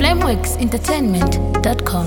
lamexentertainment.com.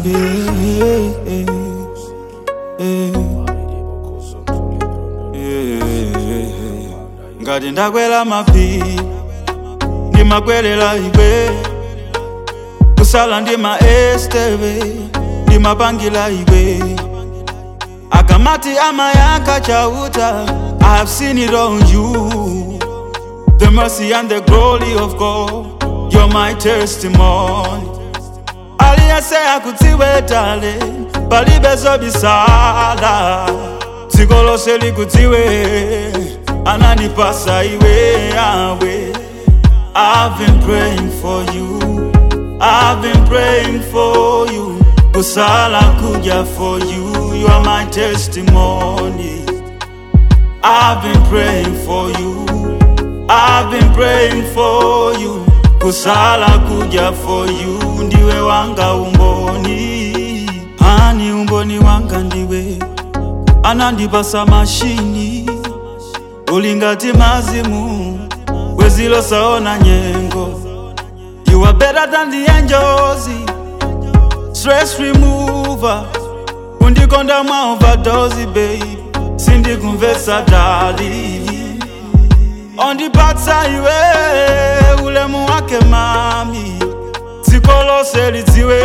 ngati ndakwera mapiri ndimakwerera iwe kusala ndima esteve ndimapangila iwe akamati amayaka chauta i have seen it on you the mercy and the glory of god you're my testimony aliyese akudziwe tale palibe zobisala dziko lonse likudziwe anandipasa iwe yawe I've been praying for you I've been praying for you kusala kuja for you you are my testimony I've been praying for you I've been praying for you kusala kuja for you ndiwe wanga umboni ani umboni wanga ndiwe anandipasa mashini ulingati mazimu wezilosaona nyengo you are better than the angels stress remover undikonda mwa overdose babe sindikumvesa dali ondipatsa iwe ulemu wake mami dziko lose lidziwe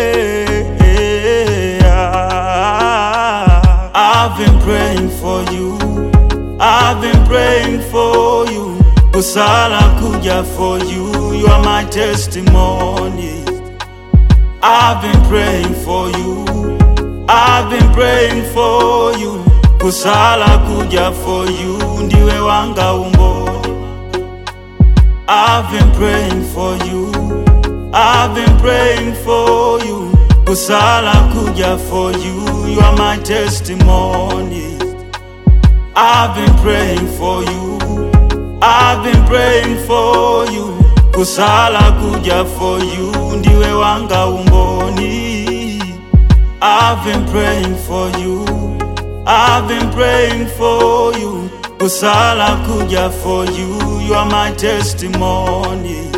I've been praying for you I've been praying for you kusala kuja for you you are my testimony I've been praying for you I've been praying for you kusala kuja for you ndiwe wanga umboni I've been praying for you I've been praying for you kusala kuja for you you are my testimony I've been praying for you I've been praying for you kusala kuja for you ndiwe wanga umboni I've been praying for you I've been praying for you kusala kuja for you you are my testimony